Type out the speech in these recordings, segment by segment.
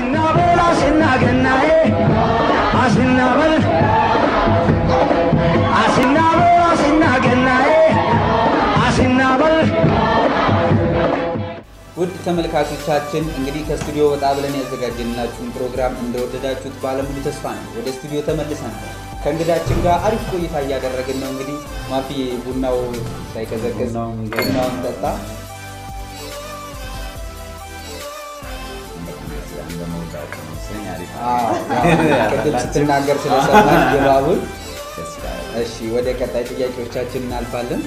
አሲናበል አሲናገናዬ አሲናበል አሲናበል አሲናገናዬ አሲናበል ውድ ተመልካቾቻችን እንግዲህ ከስቱዲዮ ወጣ ብለን ያዘጋጀንላችሁን ፕሮግራም እንደወደዳችሁት ባለሙሉ ተስፋ ነው። ወደ ስቱዲዮ ተመልሰናል። ከእንግዳችን ጋር አሪፍ ቆይታ እያደረግን ነው። እንግዲህ ማፊ ቡናው ሳይቀዘቅዝ ቡናውን ጠጣ። አዎ፣ ያው ቅድም ስትናገር ስለሰማን ድባቡን። እሺ ወደ ቀጣይ ጥያቄዎቻችን እናልፋለን።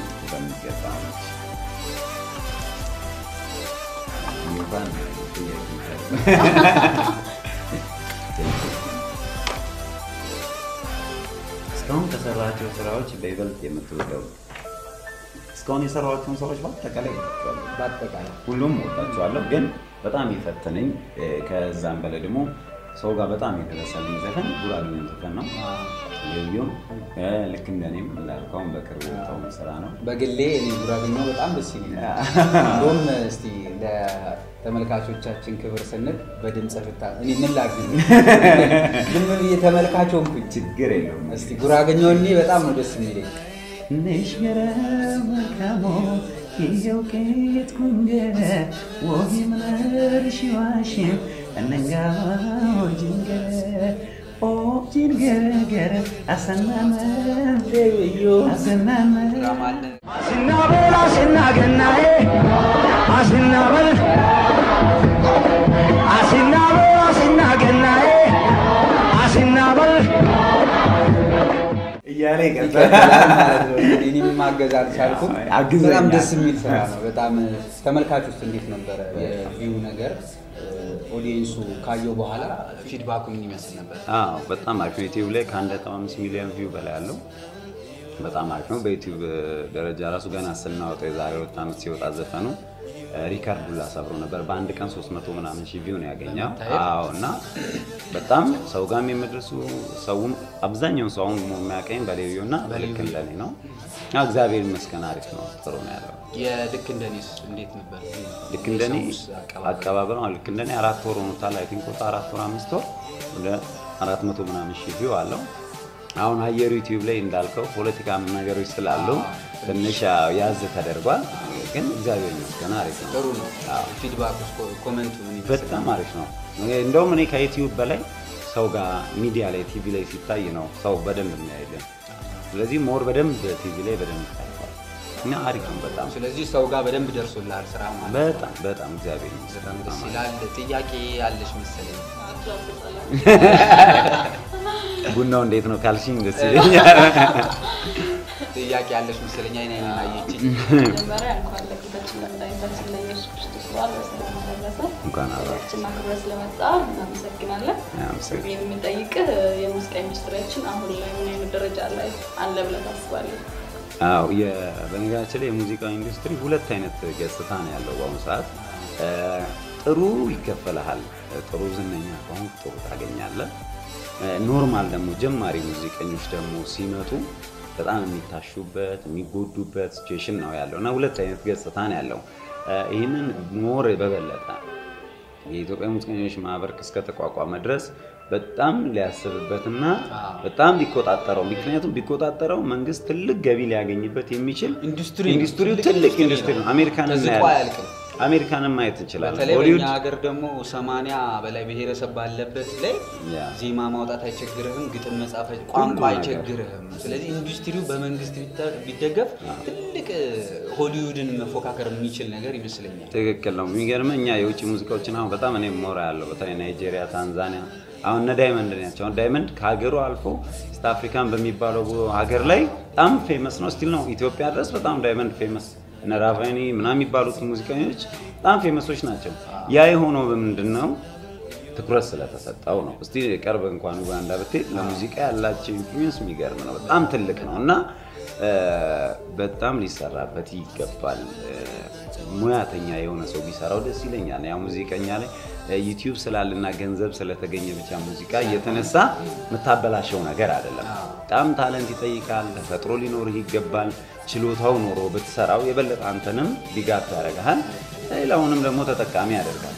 እስካሁን ከሰራቸው ስራዎች በይበልጥ የምትወደው? እስካሁን የሰራኋቸውን ስራዎች በአጠቃላይ ወዳቸዋለሁ። በአጠቃላይ ሁሉም ወዳቸዋለሁ፣ ግን በጣም የፈተነኝ እ፣ ከዛም በላይ ደግሞ ሰው ጋር በጣም የደረሰልኝ ዘፈን ጉራጌኛ ዘፈን ነው። ልዩም ልክ እንደኔም እንዳልከውን በቅርቡ የወጣውን ስራ ነው። በግሌ እኔ ጉራጌኛው በጣም ደስ ይለኛል። እንደውም እስቲ ለተመልካቾቻችን ክብር ስንል በድምፅ ፍታ እኔ ምን ላግኝ ዝም ብዬ ተመልካች ሆንኩኝ። ችግር የለውም። እስቲ ጉራጌኛው እኔ በጣም ነው ደስ የሚለኝ። ነሽገረ መልካሞ ይዘው ከየት ኩንገረ ወጊ ምነር ሽዋሽም እነጋ ጅንገረ ኦ ጅንገረገረ አሰናመ አሰናመ አሲናበል አሲናገናዬ አሲናበል አሲናበል አሲናገናዬ አሲናበል እያለ ይቀጥላል ማለት ነው። እኔም ማገዝ አልቻልኩም። አግዘኛል። በጣም ደስ የሚል ስራ ነው። በጣም ተመልካች ውስጥ እንዴት ነበረ የቪው ነገር? ኦዲየንሱ ካየው በኋላ ፊድባኩ ምን ይመስል ነበር? አዎ በጣም አሪፍ ነው። ዩቲዩብ ላይ ከአንድ ነጥብ አምስት ሚሊዮን ቪው በላይ አለው። በጣም አሪፍ ነው። በዩቲዩብ ደረጃ ራሱ ገና ስናወጣው የዛሬ ሁለት ዓመት ሲወጣ ዘፈኑ ሪካርድ ሁላ ሰብሮ ነበር። በአንድ ቀን 300 ምናምን ሺህ ቪው ነው ያገኘው። አዎ እና በጣም ሰው ጋርም የመድረሱ ሰውም አብዛኛውን ሰው አሁን የሚያቀኝ በሌቪዮ እና በልክ እንደኔ ነው። አዎ እግዚአብሔር ይመስገን አሪፍ ነው፣ ጥሩ ነው ያለው። የልክ እንደኔስ እንዴት ነበር? ልክ እንደኔ የሰውስ አቀባበል? አቀባበል ነው። ልክ እንደኔ አራት ወር ሆኖታል። አይ ቲንክ ወጣ አራት ወር አምስት ወር ወደ አራት መቶ ምናምን ሺህ ቪው አለው። አሁን አየሩ ዩቲዩብ ላይ እንዳልከው ፖለቲካ ነገሮች ስላሉ ትንሽ ያው ያዝ ተደርጓል። ግን እግዚአብሔር ይመስገን አሪፍ ነው። ጥሩ ነው። ፊድባክ ኮመንቱ ምን ይመስል በጣም አሪፍ ነው። እንደውም እኔ ከዩቲዩብ በላይ ሰው ጋር ሚዲያ ላይ ቲቪ ላይ ሲታይ ነው ሰው በደንብ የሚያይልን። ስለዚህ ሞር በደንብ ቲቪ ላይ በደንብ ታይቷል እና አሪፍ ነው በጣም ስለዚህ ሰው ጋር በደንብ ደርሶልሃል ስራ ማለት ነው። በጣም በጣም እግዚአብሔር በጣም ይመስገን ደስ ይላል። ጥያቄ አለሽ መሰለኝ። ቡናው እንዴት ነው ካልሽኝ ደስ ይለኛል። ጥያቄ አለሽ መሰለኝ። አይን አይኔን አየችኝ። መጀመሪያ እንኳን ለጌታችን ለመድኃኒታችን ለኢየሱስ ክርስቶስ በዓል በሰላም አደረሰ። እንኳን አብራ ችን አክብረ ስለመጣ እናመሰግናለን። አመሰግናለሁ። የምንጠይቅህ የሙዚቃ ኢንዱስትሪያችን አሁን ላይ ምን አይነት ደረጃ ላይ አለ ብለህ ታስባለህ? አዎ የ- በነገራችን ላይ የሙዚቃ ኢንዱስትሪ ሁለት አይነት ገጽታ ነው ያለው በአሁኑ ሰዓት። እ፣ ጥሩ ይከፈልሃል። ጥሩ ዝነኛ ከሆንክ ጥሩ ታገኛለህ። እ፣ ኖርማል ደግሞ ጀማሪ ሙዚቀኞች ደግሞ ሲመጡ በጣም የሚታሹበት የሚጎዱበት ሲቹዌሽን ነው ያለው እና ሁለት አይነት ገጽታ ነው ያለው። እ፣ ይህንን ሞር በበለጠ የኢትዮጵያ ሙዚቀኞች ማህበር እስከተቋቋመ ድረስ በጣም ሊያስብበትና በጣም ሊቆጣጠረው ምክንያቱም ቢቆጣጠረው መንግስት ትልቅ ገቢ ሊያገኝበት የሚችል ኢንዱስትሪ ነው። ኢንዱስትሪው ትልቅ ትልቅ ኢንዱስትሪ ኢንዱስትሪ ነው። ነው። አሜሪካን ተዝቆ እናያለን። አያልቅም። አሜሪካንን ማየት እንችላለን። በተለይ ሆሊውድ በእኛ ሀገር ደግሞ ሰማንያ በላይ ብሔረሰብ ባለበት ላይ ያ። ዜማ ማውጣት አይቸግርህም፣ ግጥም መጻፍ አይ- ቋንቋ ነገር። አይቸግርህም። ስለዚህ ኢንዱስትሪው በመንግስት ቢተ- ቢደገፍ ትልቅ ሆሊውድን መፎካከር የሚችል ነገር ይመስለኛል። ትክክል ነው። የሚገርም እኛ የውጭ ሙዚቃዎችን አሁን በጣም እኔ ሞራ ያለው በተለይ ናይጄሪያ፣ ታንዛኒያ አሁን እነ ዳይመንድ ናቸው። አሁን ዳይመንድ ከሀገሩ አልፎ ኢስት አፍሪካን በሚባለው ሀገር ላይ በጣም ፌመስ ነው። ስቲል ነው ኢትዮጵያ ድረስ በጣም ዳይመንድ ፌመስ እነ ራቫኒ ምናምን የሚባሉት ሙዚቀኞች በጣም ፌመሶች ናቸው። ያ የሆነው በምንድን ነው? ትኩረት ስለተሰጠው ነው። እስቲ ቅርብ እንኳን ኡጋንዳ ብትሄድ ለሙዚቃ ያላቸው ኢንፍሉዌንስ የሚገርም ነው፣ በጣም ትልቅ ነው እና እ፣ በጣም ሊሰራበት ይገባል። እ፣ ሙያተኛ የሆነ ሰው ቢሰራው ደስ ይለኛል። ያ ሙዚቀኛ ላይ ዩቲዩብ ስላለና ገንዘብ ስለተገኘ ብቻ ሙዚቃ እየተነሳ የምታበላሸው ነገር አይደለም። በጣም ታለንት ይጠይቃል። ተፈጥሮ ሊኖርህ ይገባል። ችሎታው ኖሮ ብትሰራው የበለጠ አንተንም ዲጋፕ ያደርግሃል፣ ሌላውንም ደግሞ ተጠቃሚ ያደርጋል።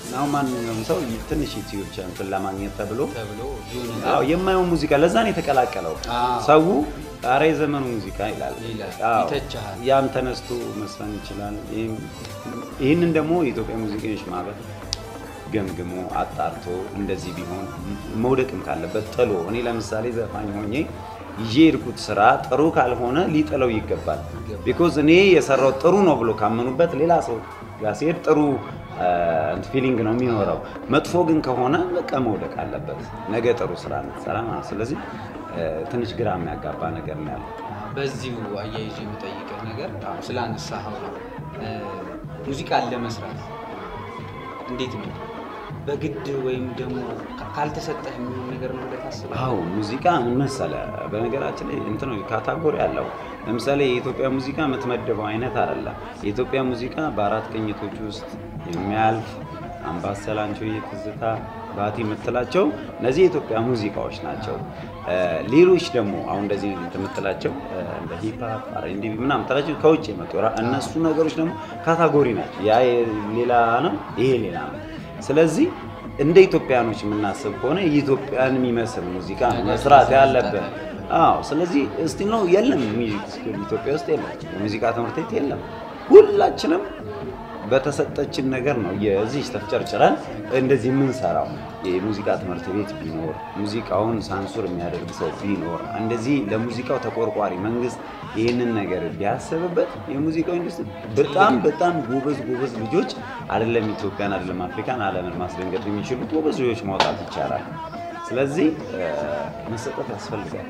አሁን ማንኛውም ሰው ትንሽ ዩቲዩብ ቻንል ለማግኘት ተብሎ ተብሎ ይሁን አዎ የማየው ሙዚቃ ለዛ ነው የተቀላቀለው። አዎ። ሰው ኧረ የዘመኑ ሙዚቃ ይላል። ይላል፣ አዎ። ይተችሃል። ያም ተነስቶ መስፈን ይችላል። ይህም- ይህንን ደግሞ የኢትዮጵያ ሙዚቀኞች ማህበር ገምግሞ አጣርቶ እንደዚህ ቢሆን መውደቅም ካለበት ጥሎ እኔ ለምሳሌ ዘፋኝ ሆኜ ይዤ የሄድኩት ስራ ጥሩ ካልሆነ ሊጥለው ይገባል። ቢኮዝ እኔ የሰራው ጥሩ ነው ብሎ ካመኑበት ሌላ ሰው ጋር ሲሄድ ጥሩ ፊሊንግ ነው የሚኖረው። መጥፎ ግን ከሆነ በቃ መውደቅ አለበት። ነገ ጥሩ ስራ እንድትሰራ ማለት ነው። ስለዚህ እ፣ ትንሽ ግራ የሚያጋባ ነገር ነው ያለው። በዚሁ አያይዞ የምጠይቅህ ነገር አሁን ስላነሳኸው ነው እ፣ ሙዚቃን ለመስራት እንዴት ነው በግድ ወይም ደግሞ ካ- ካልተሰጠህ የሚሆን ነገር ነው ብለህ ታስባለህ? አዎ ሙዚቃ ምን መሰለህ፣ በነገራችን ላይ እንትን ካታጎሪ አለው። ለምሳሌ የኢትዮጵያ ሙዚቃ የምትመድበው አይነት አይደለም። የኢትዮጵያ ሙዚቃ በአራት ቅኝቶች ውስጥ የሚያልፍ አምባሰል፣ አንቺሆዬ፣ ትዝታ፣ ባቲ የምትላቸው እነዚህ የኢትዮጵያ ሙዚቃዎች ናቸው። እ፣ ሌሎች ደግሞ አሁን እንደዚህ የምትላቸው እ፣ እንደ ሂፕሀፕ አርኤንዲ ምናምን የምትላቸው ከውጭ የመጡ ራ- እነሱ ነገሮች ደግሞ ካታጎሪ ናቸው። ያ ሌላ ነው፣ ይሄ ሌላ ነው። ስለዚህ እንደ ኢትዮጵያኖች የምናስብ ከሆነ የኢትዮጵያን የሚመስል ሙዚቃ ነው መስራት ያለብን። አዎ፣ ስለዚህ እስቲ ነው የለም ሚውዚክ ስኩል ኢትዮጵያ ውስጥ የለም፣ የሙዚቃ ትምህርት ቤት የለም። ሁላችንም በተሰጠችን ነገር ነው የዚህ ተፍጨርጭረን እንደዚህ የምንሰራው። የሙዚቃ ትምህርት ቤት ቢኖር ሙዚቃውን ሳንሱር የሚያደርግ ሰው ቢኖር እንደዚህ ለሙዚቃው ተቆርቋሪ መንግስት ይህንን ነገር ቢያስብበት የሙዚቃው ኢንዱስትሪ በጣም በጣም ጎበዝ ጎበዝ ልጆች አይደለም ኢትዮጵያን አይደለም አፍሪካን ዓለምን ማስደንገጥ የሚችሉ ጎበዝ ልጆች ማውጣት ይቻላል። ስለዚህ እ፣ መሰጠት ያስፈልጋል።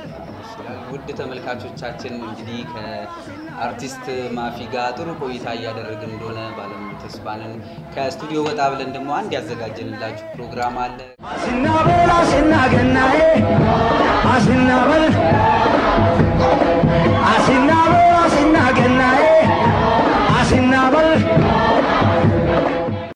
ውድ ተመልካቾቻችን እንግዲህ ከአርቲስት ማፊ ጋር ጥሩ ቆይታ እያደረግን እንደሆነ ባለሙሉ ተስፋ ነን። ከስቱዲዮ ወጣ ብለን ደግሞ አንድ ያዘጋጀንላችሁ ፕሮግራም አለ። አሲና ቦላ አሲና ገናዬ